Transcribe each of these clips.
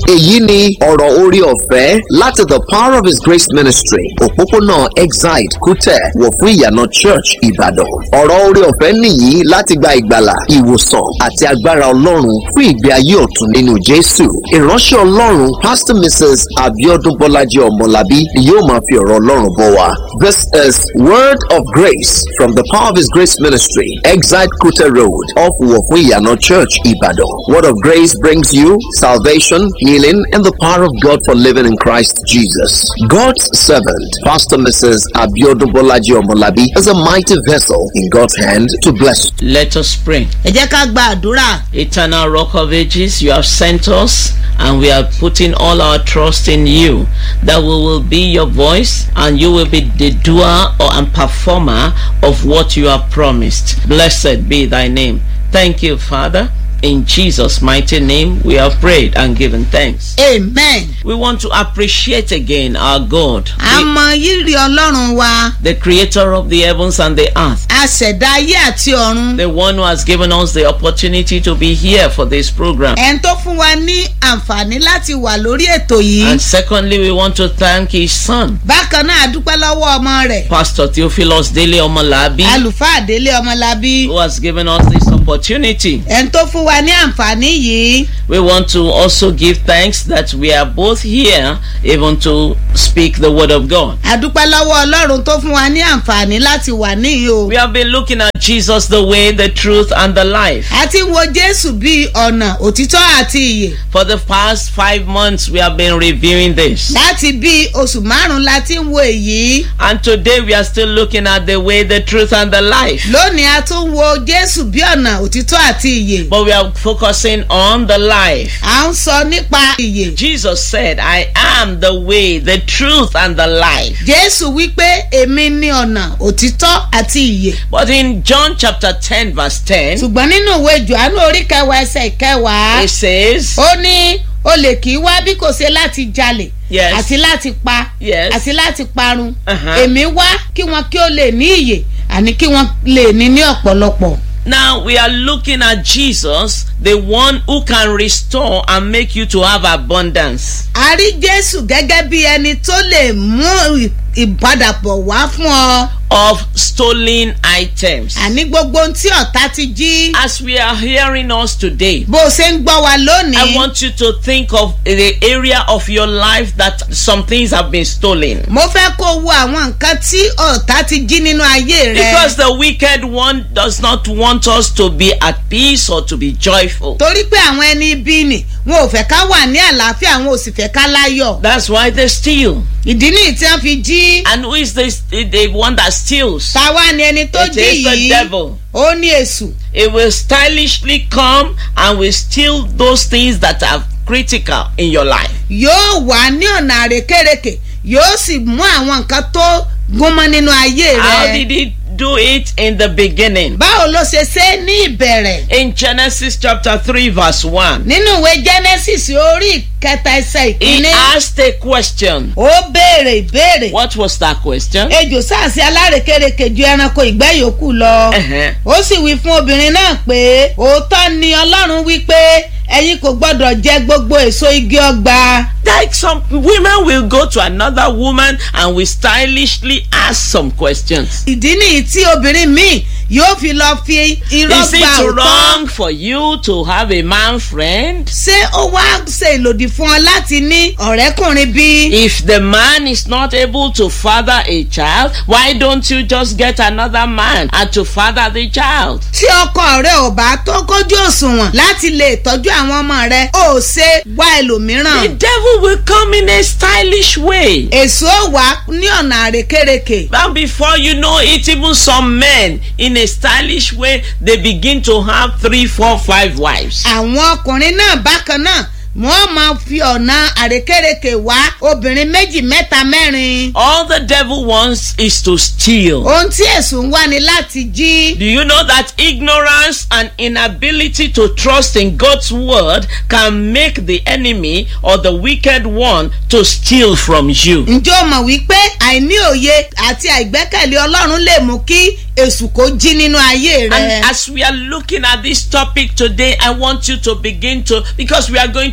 èyí ni ọ̀rọ̀ orí ọ̀fẹ́ láti the power of his grace ministry òpópónà exide kútẹ̀ wọ̀ fún ìyànà church ìbàdàn ọ̀rọ̀ orí ọ̀fẹ́ nìyí láti gba ìgbàlà ìwòsàn àti agbára ọlọ́run fún ìgbé ayé ọ̀tun nínú jésù ìránṣẹ́ ọlọ́run pastor mrs abiodun bọ́lájí ọmọlábí ni yóò máa fi ọ̀rọ̀ ọlọ́run bọ̀ wá this is word of grace from the power of his grace ministry exide kútẹ̀ road off wọ̀ fún ìyànà church ìbàdàn word of grace brings you salvation healing and the power of god for living in christ jesus god's servant pastor mrs abiodun bọ́lájí ọmọlábí is a mighty vessel in god's hand to bless you. Let us pray. ẹ jẹ́ ká gba àdúrà Eternal Rock of Ages, you have sent us and we are putting all our trust in you that we will be your voice and you will be the doer or and performer of what you have promised. Blessed be thy name. Thank you, Father. In Jesus' mighty name, we have prayed and given thanks. amen. We want to appreciate again our God, a the, mọ rírì ọlọ́run wa the creator of the heavens and the earth. aṣẹ̀dá ayé àti ọ̀run the one who has given us the opportunity to be here for this program. ẹni tó fún wa ní àǹfààní láti wà lórí ètò yìí And secondly, we want to thank his son, bákan náà a dúpẹ́ lọ́wọ́ ọmọ rẹ̀ Pastor Theophilus Dele Omolabi, àlùfáà délé ọmọlábí who has given us this opportunity. ẹni tó fún wa ní àǹfààní yìí We want to also give thanks that we are both here even to speak the word of God. a dúpẹ́ lọ́wọ́ ọlọ́run tó fún wa ní àǹfààní láti wà níyì o We have been looking at Jesus, the way, the truth, and the life. a ti ń wo jésù bíi ọ̀nà òtítọ́ àti ìyè For the past five months, we have been reviewing this. láti bíi oṣù márùn-ún la ti ń wo èyí And today, we are still looking at the way, the truth, and the life. lónìí a tún wo jésù bí ọ̀nà òtítọ́ àti ìyè But we are focusing on the life. à ń sọ nípa ìyè Jesus said, I am the way, the truth, and the life. jésù wípé èmi ní ọ̀nà òtítọ́ àti ìyè But in John chapter 10, verse 10, ṣùgbọ́n nínú ìwé johannu orí kẹwàá ẹsẹ̀ ìkẹwàá it says, ó ní olè kì í wá bí kò ṣe láti jalè Yes. àti láti pa Yes. àti láti parun Uh-huh. èmi wá kí wọn kí ó lè ní ìyè àní kí wọn lè ní ní ọ̀pọ̀lọpọ̀. Now we are looking at Jesus, the one who can restore and make you to have abundance. a rí jésù gẹ́gẹ́ bí ẹni tó lè mú ì- ìpadàbọ̀ wá fún ọ of stolen items. àní gbogbo ohun tí ọ̀tá ti jí As we are hearing us today, bó o ṣe ń gbọ́ wa I lónìí want you to think of the area of your life that some things have been stolen. mo fẹ́ kó o wo àwọn nǹkan tí ọ̀tá ti jí nínú ayé rẹ Because the wicked one does not want us to be at peace or to be joyful. torí pé àwọn ẹni ibi nì wọn ò fẹ́ ká wà ní àlàáfíà wọn ò sì fẹ́ ká láyọ̀ That's why they steal. ìdí nìyí tí wọ́n fi jí And who is this, the one that steals? táwa ni ẹni tó It jí is the yìí devil. ó ní èṣù It will stylishly come and will steal those things that are critical in your life. yóò wà ní ọ̀nà àrékérekè yóò sì mú àwọn nǹkan tó gúnmọ́ nínú ayé How rẹ did he do it in the beginning? báwo ló ṣe ṣe é ní ìbẹ̀rẹ̀ In Genesis chapter 3, verse 1, nínú ìwé genesis orí ìkẹta ẹsẹ̀ he ìkíní asked a question. ó béèrè ìbéèrè What was that question? ejò sáàsì alárekérekè ju ẹranko ìgbẹ́ yòókù lọ Uh-huh. ó sì wí fún obìnrin náà pé òótọ́ ni ọlọ́run wí pé ẹ̀yin kò gbọ́dọ̀ jẹ gbogbo èso igi ọgbà Like some women will go to another woman and will stylishly ask some questions. ìdí nìyí tí obìnrin míì yóò fi lọ fi irọ́ Is gba it òótọ́ wrong for you to have a man friend? ṣé ó wá ṣe ìlòdì fún ọ láti ní ọ̀rẹ́kùnrin bí? If the man is not able to father a child, why don't you just get another man and to father the child? tí ọkọ rẹ ò bá tó kójú òṣùwọ̀n láti lè tọ́jú àwọn ọmọ rẹ ó ṣe wá The ẹlòmíràn. devil will come in a stylish way. èso wà ní ọ̀nà àrékérekè. And before you know it, even some men in a stylish way, they begin to have three, four, five wives. àwọn ọkùnrin náà bákan náà wọ́n máa fi ọ̀nà àrékérekè wá obìnrin méjì mẹ́ta mẹ́rin. All the devil wants is to steal. ohun tí èso ń wá ni láti jí. Do you know that ignorance and inability to trust in God's word can make the enemy or the wicked one to steal from you? ǹjẹ́ o mọ̀ wípé àìní òye àti àìgbẹ́kẹ̀lé ọlọ́run lè mú kí èṣù kó jí nínú ayé rẹ. And as we are looking at this topic today, I want you to begin to, because we are going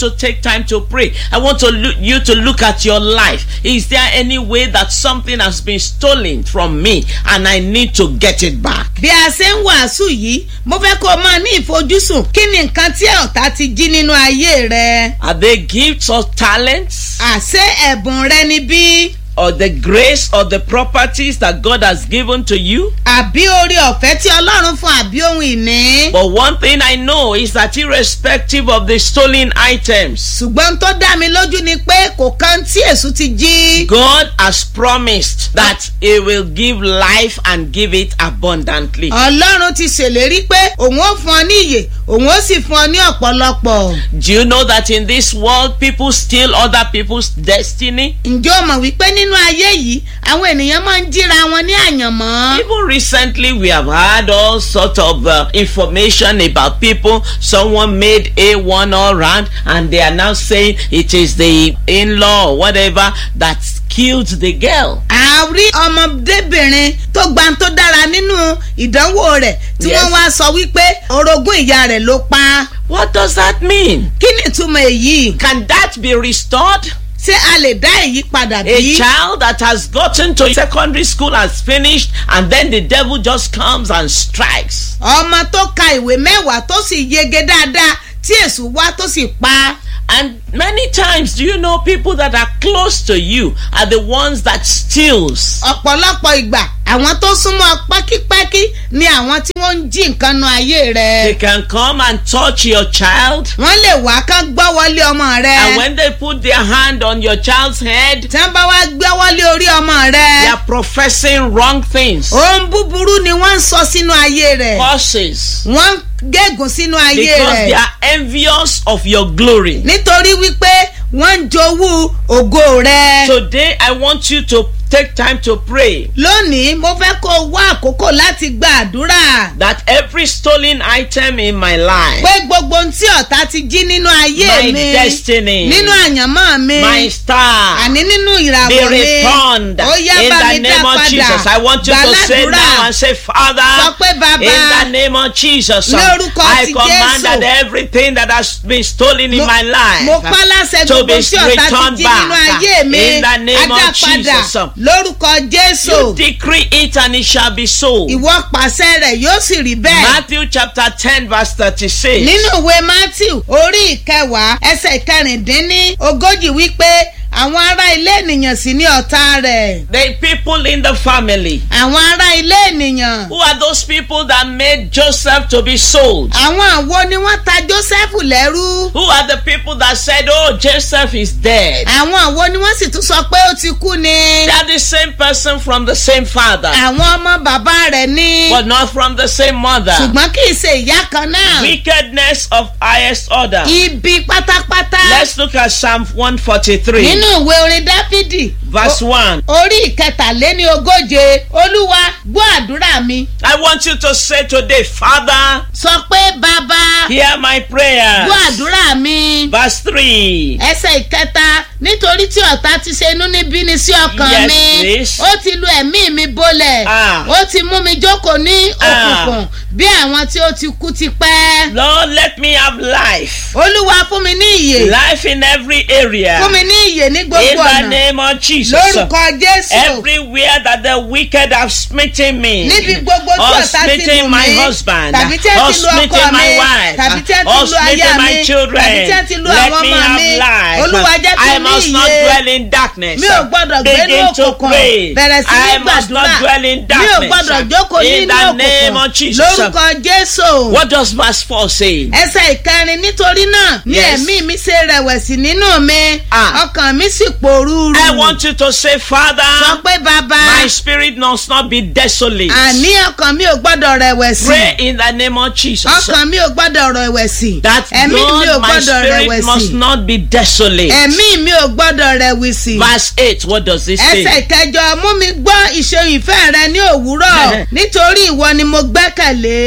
to take time to pray. I want to look, you to look at your life. Is there any way that something has been stolen from me and I need to get it back? bí a ṣe ń wàásù yìí mo fẹ́ kó o máa ní ìfojúsùn kí ni nǹkan tí ọ̀tá ti jí nínú ayé rẹ Are they gifts or talents? àṣé ẹ̀bùn rẹ ni bí or the grace or the properties that God has given to you. àbí orí ọ̀fẹ́ tí ọlọ́run fún àbí ohun ìní. But one thing I know is that irrespective of the stolen items, ṣùgbọ́n tó dá mi lójú ni pé kò kan tí èṣù ti jí. God has promised that He will give life and give it abundantly. ọlọ́run ti ṣèlérí pé òun ó fún ọ ní ìyè òun ó sì fún ọ ní ọ̀pọ̀lọpọ̀. Do you know that in this world people steal other people's destiny? ǹjẹ́ o mọ̀ wípé nínú ayé yìí àwọn ènìyàn máa ń jíra wọn ní àyànmọ́. Even recently, we have had all sort of uh, information about people. Someone made A1 all round, and they are now saying it is the in-law or whatever that killed the girl. a rí ọmọdébìnrin tó gba tó dára nínú ìdánwò rẹ̀ tí Yes. wọ́n wá sọ wípé orogún ìyá rẹ̀ ló pa. What does that mean? kí ni ìtumọ̀ èyí? Can that be restored? ṣé a lè dá èyí padà A bí? child that has gotten to secondary school has finished, and then the devil just comes and strikes. ọmọ tó ka ìwé mẹ́wàá tó sì yege dáadáa tí èṣù wá tó sì pa. And many times, do you know people that are close to you are the ones that steals? ọ̀pọ̀lọpọ̀ ìgbà àwọn tó súnmọ́ pákípákí ni àwọn tí wọ́n ń jí nǹkan nu ayé They rẹ̀. can come and touch your child, wọ́n lè wá kán gbọ́ wọlé ọmọ and rẹ̀. when they put their hand on your child's head, tí wọ́n bá wá gbé wọlé orí ọmọ they rẹ̀. are professing wrong things, ohun búburú ni wọ́n ń sọ sínú ayé rẹ̀. curses, wọ́n ń gégùn sínú ayé because they rẹ̀. are envious of your glory. nítorí wípé wọ́n ń jowú ògo rẹ̀. Today, I want you to take time to pray lónìí mo fẹ́ kó o wá àkókò láti gba àdúrà. that every stolen item in my life, pé gbogbo ohun tí ọ̀tá ti jí nínú ayé my mi destiny, nínú àyànmọ́ mi my star, àní nínú be ìràwọ̀ mi returned ó yá in bá the mi dá name of padà Jesus. I want you to say gbàládùúrà now and say, Father, sọ pé bàbá in the name of Jesus, Lórúkọ I ti command Jésù. that everything that has been stolen in mo- my life mo pa láṣẹ to gbogbo be tí ọ̀tá returned ti jí nínú back ayé mi in the name á dá of padà Jesus. lórúkọ You jésù decree it and it shall be so. ìwọ pàṣẹ rẹ̀ yóò sì rí bẹ́ẹ̀. Matthew chapter 10 verse 36. nínú ìwé matthew orí ìkẹwàá ẹsẹ̀ ìkẹrìndínní ogójì wípé àwọn ará ilé ènìyàn sì ní ọ̀tá rẹ̀. The people in the family. àwọn ará ilé ènìyàn. Who are those people that made Joseph to be sold? àwọn àwo ni wọ́n ta joseph lẹ́rú. Who are the people that said, Oh, Joseph is dead? àwọn àwo ni wọ́n sì tún sọ pé ó ti kú ni. They are the same person from the same father, àwọn ọmọ bàbá rẹ̀ ni. but not from the same mother. ṣùgbọ́n kì í ṣe ìyá kan náà. Wickedness of highest order. ibi pátápátá. Let's look at Psalm 143, nínú ìwé orin dáfídì. verse 1. orí ìkẹtàléní ogóje olúwa gbọ́ àdúrà mi. I want you to say today, Father, sọ pé bàbá hear my prayer. gbọ́ àdúrà mi. Verse 3. ẹsẹ̀ ìkẹta nítorí tí ọ̀tá ti ṣe inú níbí ni sí ọkàn Yes, mi please. ó ti lu ẹ̀mí mi bólẹ̀ Ah. ó ti mú mi jókòó ní Ah. òkùnkùn bí àwọn tí ó ti kú ti pẹ́. Lord, let me have life. olúwa fún mi ní ìyè Life in every area. fún mi ní ìyè ní In gbogbo the ọ̀nà name of Jesus. lórúkọ jésù Everywhere that the wicked have smitten me, níbi gbogbo tí or ọ̀tá ti lù smitten my mí husband, tàbí tí ẹ or ti lu ọkọ smitten my mi wife, tàbí tí ẹ ti or lu aya smitten mi my children, tàbí tí ẹ ti lu let àwọn me ọmọ have mi life. olúwa jẹ́ kí I n ní must not ìyè dwell in darkness. mi ò gbọ́dọ̀ gbé ní Begin to òkùnkùn pray. bẹ̀rẹ̀ sí ní I must not gbàdúrà dwell in mi ò darkness. gbọ́dọ̀ jókòó In nínú the name of òkùnkùn Jesus. lórúkọ jésù. What does verse 4 say? ẹsẹ̀ ìkẹrin nítorí náà ní Yes. ẹ̀mí mi ṣe rẹ̀wẹ̀sì nínú mi Ah. ọkàn mi sì pòrúurú. I want you to say, sọ Father, pé bàbá my spirit must not be desolate. àní ọkàn mi ò gbọ́dọ̀ rẹ̀wẹ̀sì Pray in the name of Jesus. ọkàn mi ò gbọ́dọ̀ rẹ̀wẹ̀sì That ẹ̀mí mi ò God, my gbọ́dọ̀ spirit rẹ̀wẹ̀sì must not be desolate. ẹ̀mí mi ò gbọ́dọ̀ rẹ̀wẹ̀sì. Verse 8, what does it ẹsẹ̀ say? ìkẹjọ mú mi gbọ́ ìṣeun ìfẹ́ rẹ ní òwúrọ̀ nítorí ìwọ ni mo gbẹ́kẹ̀lé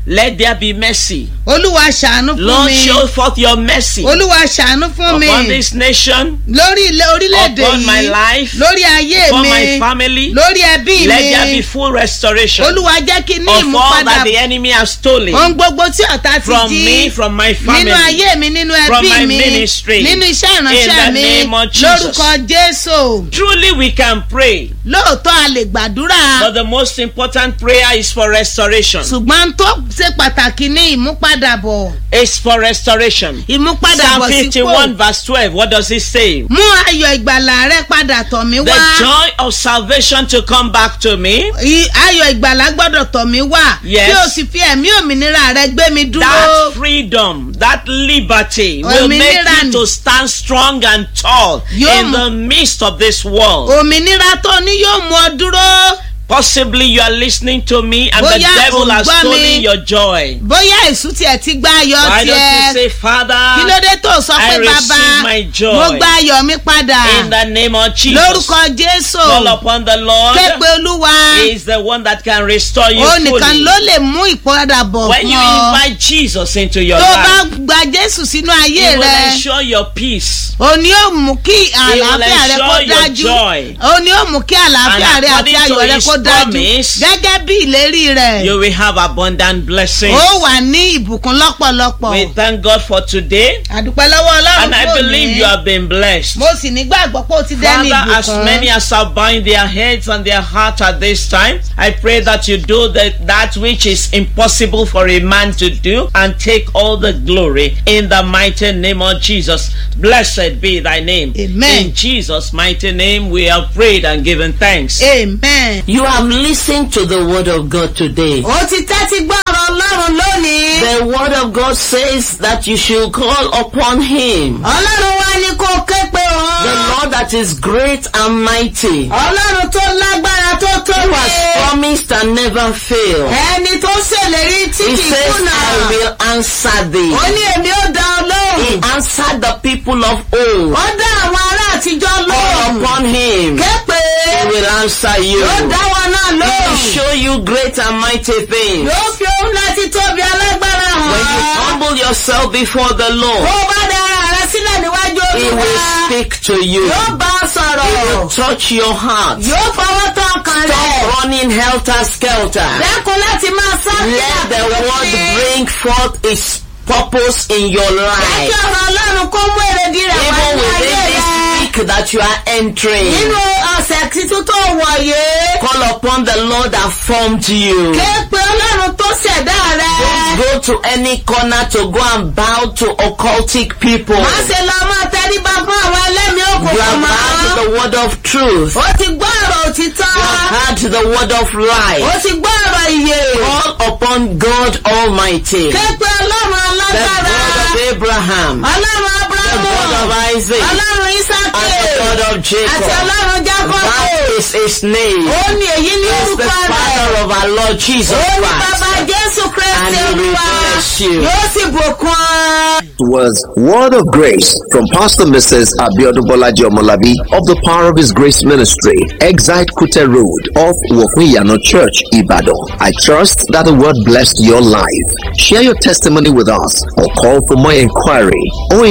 let there be mercy. olúwa ṣàánú fún Lord, mi show forth your mercy olúwa ṣàánú fún mi upon this nation, lórí ilé orílẹ̀-èdè upon my yìí life, lórí ayé upon mi my family. lórí ẹbí Let there be mi full restoration of olúwa jẹ́ kí ní all ìmúpadà that the enemy has stolen ohun gbogbo tí ọ̀tá ti from jí me, from my family. nínú ayé mi nínú from my ẹbí mi ministry. nínú iṣẹ́ In ìránṣẹ́ the mi name of Jesus. lórúkọ jésù Truly, we can pray, lóòótọ́ a lè gbàdúrà but the most important prayer is for restoration. ṣùgbọ́n tó ṣe pàtàkì ní ìmúpadàbọ̀ It's for restoration. ìmúpadàbọ̀ Psalm sípò 51, verse 12. What does it say? mú ayọ̀ ìgbàlà rẹ padà tọ̀ mí The wá joy of salvation to come back to me. I- ayọ̀ ìgbàlà gbọ́dọ̀ tọ̀ mí wá Yes. kí o sì fi ẹ̀mí òmìnira rẹ gbé mi dúró That freedom, that liberty will make Òmìnira you ni. to stand strong and tall Yóò in mú- the midst of this world. òmìnira tó ní yóò mú ọ dúró Possibly you are listening to me and the Bóyá devil has ò ń gbọ́ stolen mi. your joy. bóyá èṣù tiẹ̀ ti gba ayọ̀ Why don't you tiẹ̀ say, Father, kí ló dé tó sọ I pé receive bàbá my joy. mo gba ayọ̀ mi padà in the name of Jesus, lórúkọ jésù call upon the Lord. képe olúwa He is the one that can restore you ó nìkan fully. ló lè mú ìpadàbọ̀ When you fún ọ invite Jesus into your tó bá life, gba jésù sínú He ayé will rẹ ensure your peace. òní ó mú kí àlàáfíà rẹ kó ensure your dájú joy. òní ó mú kí àlàáfíà And rẹ àti according to ayọ̀ rẹ his kó dájú promise, gẹ́gẹ́ bí ìlérí rẹ̀ You will have abundant blessings. ó wà ní ìbùkún lọ́pọ̀lọpọ̀ We thank God for today, àdúpẹ́ lọ́wọ́ ọlọ́run and I fún believe you òní have been blessed. mo sì nígbàgbọ́ pé ó ti dẹ́ni Father, as many ìbùkún as are bowing their heads and their heart at this time, I pray that you do that, that which is impossible for a man to do and take all the glory in the mighty name of Jesus. Blessed be thy name. Amen. In Jesus' mighty name, we have prayed and given thanks. amen. You have listened to the word of God today. ó ti tẹ́tí gbọ́ ọ̀rọ̀ ọlọ́run lónìí. The word of God says that you should call upon him. ọlọ́run wá ní kó ké pe The òun. Lord that is great and mighty, ọlọ́run tó lágbára tó who tóbi. has promised and never failed. ẹni tó ṣèlérí tí He kì í says, kùnà. I will answer thee. ó ní èmi ó dá ọ He lóhùn. answered the people of old. ó dá àwọn ará àtijọ́ Call lóhùn. upon him. ké pe. He will answer you. yóò dá wọn náà He will lóhùn. show you great and mighty things. yóò fi òun láti tóbi alágbára When you hàn. humble yourself before the Lord, bó o bá dá ara rẹ sílẹ̀ níwájú He will olúwa. speak to you. yóò bá a He will sọ̀rọ̀. touch your heart. yóò fọwọ́ tán ọkàn rẹ̀. Stop running helter skelter. dẹ́kun láti máa sá Let the word bring forth its purpose in your Jẹ́ kí life. ọ̀rọ̀ ọlọ́run kó mú èrèdí rẹ̀ wá Even ní ayé within rẹ̀. this week that you are entering, Nínú ọ̀sẹ̀ tuntun tó wọ̀ yé. call upon the Lord that formed you. Ké pe ọlọ́run tó ṣẹ̀dá rẹ̀. Go to any corner to go and bow to occultic people. Má ṣe lọ máa tẹríba fún àwọn ẹlẹ́mìí You òkùnkùn have mọ́. heard the word of truth. Ó ti gbọ́ ọ̀rọ̀ òtítọ́. You have heard the word of Ó life. ti gbọ́ ọ̀rọ̀ ìyè. Call upon God Almighty, Ké pe ọlọ́run the alágbára. God of Abraham, Ọlọ́run the Ábúráhámù. God of Isaac, Ọlọ́run Ísákì. and the God of Àti Jacob. ọlọ́run Jákọ́bù. That is his name. Ó ní èyí ní He is the orúkọ rẹ̀. Father of our Lord Jesus Ó ní Christ. bàbá Jésù And Kristi he will Olúwa. bless you. Yóò sì bùkún ọ. was Word of Grace from Pastor Mrs. Abiodun Bolaji Omolabi of the Power of His Grace Ministry, Exite Kute Road off Wofuyano Church, Ibadan. I trust that the word blessed your life. Share your testimony with us or call for more inquiry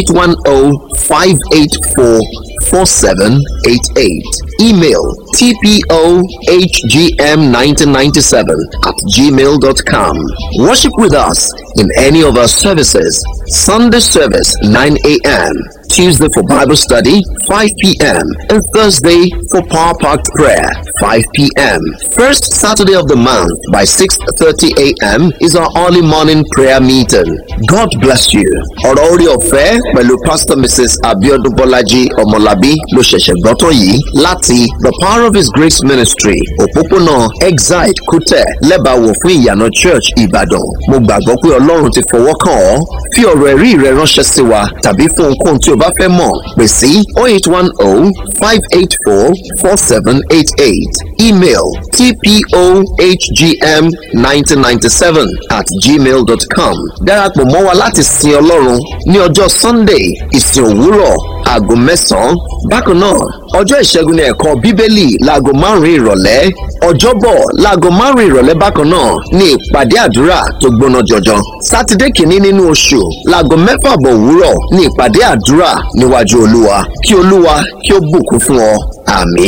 0810 584 4788. Email tpohgm1997 at gmail.com. Worship with us in any of our services. Sunday service 9 a.m. Tuesday for Bible study 5 p.m. and Thursday for Power Packed Prayer 5 p.m. First Saturday of the month by 6:30 a.m. is our early morning prayer meeting. God bless you. Ọ̀rọ̀ orí ọ̀fẹ́ pẹ̀lú Pastor Mrs. Abiodun Bọ́lájí Ọmọlábí ló ṣẹ̀ṣẹ̀ gbọ́tọ̀ yìí láti The Power of His Grace Ministry òpópónà Exide Kútẹ̀ lẹ́bàáwò fún ìyànà Church Ìbàdàn. Mo gbàgbọ́ pé Ọlọ́run ti fọwọ́ kàn ọ́. Fi ọ̀rọ̀ ẹ̀rí rẹ ránṣẹ́ sí wa tàbí fún ohunkóhun tí o bá fẹ́ mọ̀ pè sí 0810 584 4788 email tpohgm1997 at gmail.com darapọ̀ mọ́ wa láti sin Ọlọ́run ní ọjọ́ Sunday ìsìn òwúrọ̀ aago mẹ́sàn-án bákan náà ọjọ́ ìṣẹ́gun ní ẹ̀kọ́ bíbélì láago márùn-ún ìrọ̀lẹ́ ọjọ́bọ̀ láago márùn-ún ìrọ̀lẹ́ bákan náà ní ìpàdé àdúrà tó gbóná jọjọ sátidé kìíní nínú oṣù láago mẹ́fà bọ̀ òwúrọ̀ ní ìpàdé àdúrà níwájú olúwa kí olúwa kí ó bùkún fún ọ àmín.